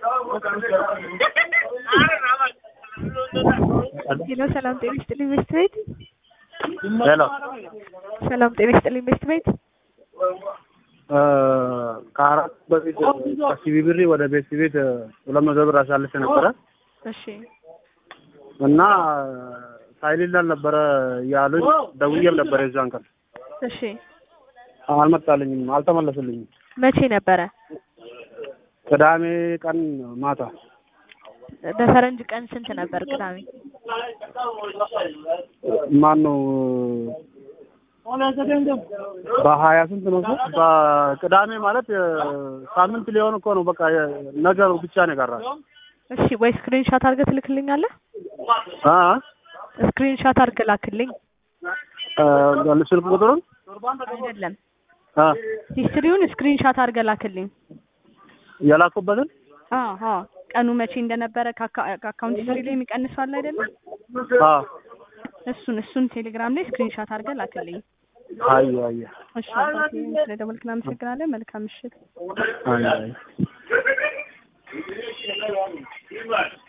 ሄሎ ሰላም ጤና ይስጥልኝ ቤስት ቤት ሄሎ ሰላም ጤና ይስጥልኝ ቤስት ቤት ከአራት በፊት ከሲቢ ብሪ ወደ ቤት ቤት ሁለት መቶ ብር አሳልፌ ነበረ እሺ እና ሳይሌንት አልነበረ ያሉኝ ደውዬም ነበረ የዛን ቀን እሺ አልመጣልኝም፣ አልተመለሱልኝም። መቼ ነበረ ቅዳሜ ቀን ማታ በፈረንጅ ቀን ስንት ነበር ቅዳሜ ማን ነው በሀያ ስንት ነው እሱ? በቅዳሜ ማለት ሳምንት ሊሆን እኮ ነው። በቃ ነገሩ ብቻ ነው የቀራል። እሺ ወይ ስክሪን ሻት አድርገህ ትልክልኛለህ አ ስክሪን ሻት አድርገህ ላክልኝ አ ስልክ ቁጥሩን አይደለም አ ሂስትሪውን ስክሪን ሻት አድርገህ ላክልኝ የላኩበትን አዎ አዎ ቀኑ መቼ እንደነበረ ከአካ- ከአካውንት ሂስትሪ ላይ የሚቀንሰው አለ አይደለም አ እሱን እሱን ቴሌግራም ላይ ስክሪን ሻት አድርገህ ላክልኝ አይ አይ እሺ አባቴ ስለደወልክ እናመሰግናለን መልካም ምሽት አይ አይ